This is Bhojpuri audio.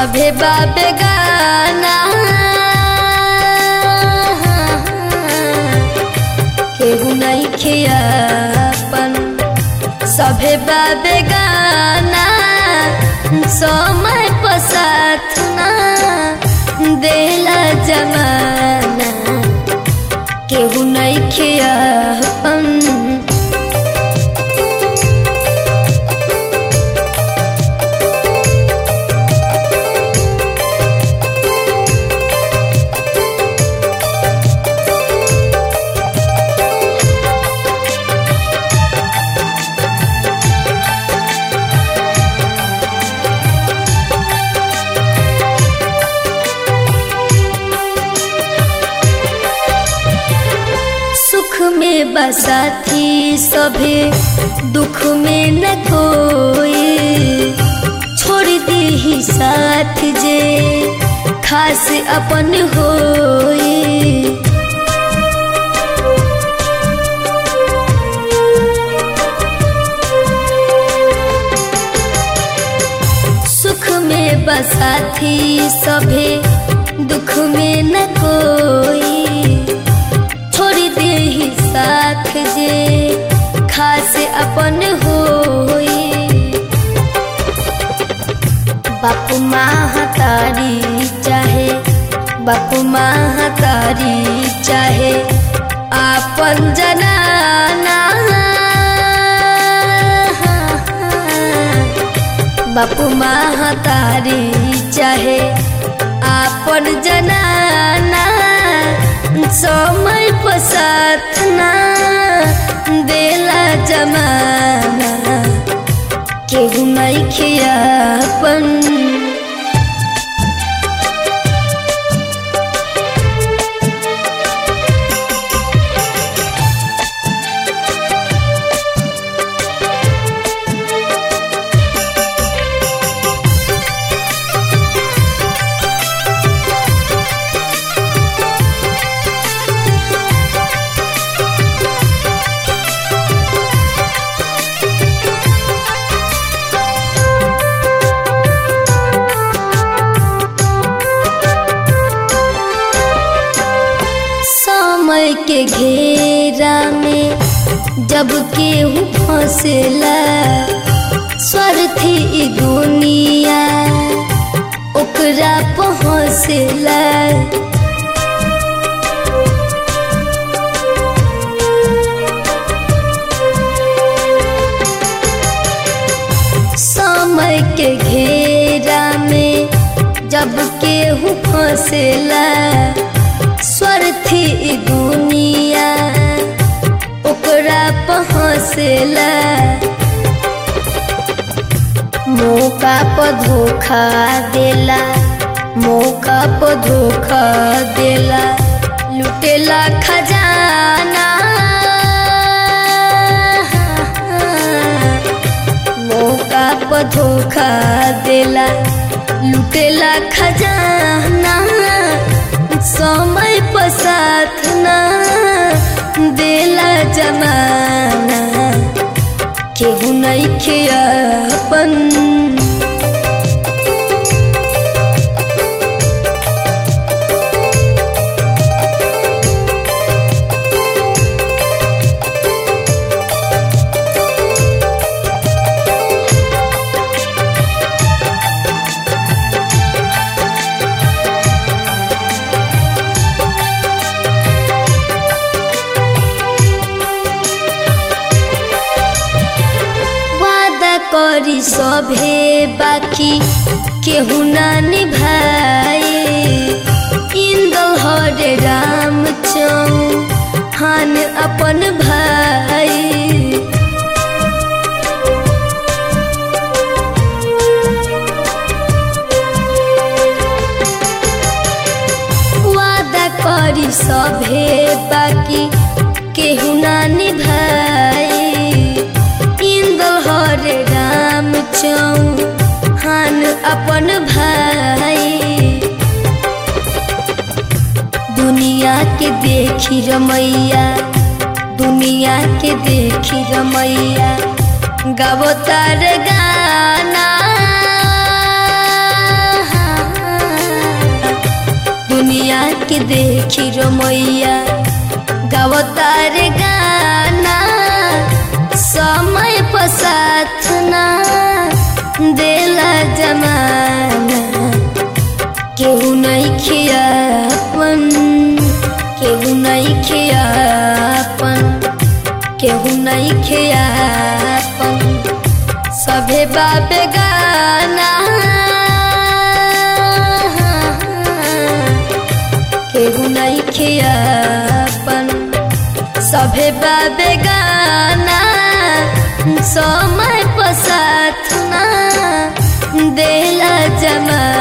सभे बाबे गाना केहू नहीं खियापन सभे बाबे गाना समय पसाथ ना देला जमाना केहू नहीं खियापन सुख में बसाथी सभे दुख में न कोई छोड़ दी ही साथ जे खास अपन होई सुख में बसाथी सभे दुख में न कोई छोड़ दे ही साथ जे खास अपन होई बापू माँ तारी चाहे बापू माँ तारी चाहे आपन जनाना बापू माँ तारी चाहे आपन जनाना समय पसाथ ना देला जमाना केहू नहीं खियापन समय के घेरा में जब केहू फंसेला स्वार्थी ई दुनिया ओकरा पहुँचेला समय के घेरा में जब केहू फंसेला स्वार्थी ई दुनिया ओकरा पहुँचेला मौका पर धोखा देला मौका पर धोखा देला लुटेला खजाना मौका पर धोखा देला लुटेला खजाना समय पसाथ ना देला जमाना केहू नहीं खियापन वादा करी सभे बाकी केहू ना निभाए इंदल हरे राम चौहान अपन भाई वादा करी सभे बाकी केहू ना निभाए इंदल हरे राम चौहान अपन भाई दुनिया के देखी रमैया दुनिया के देखी रमैया गावो तार गाना दुनिया के देखी रमैया गावतार गाना समय पसाथ ना देला जमाना केहू नहीं खियापन केहू नहीं खियापन केहू नहीं खियापन सभे बाबे गाना केहू नहीं खियापन सभे बाबे गाना समय पसाथ ना देला जमा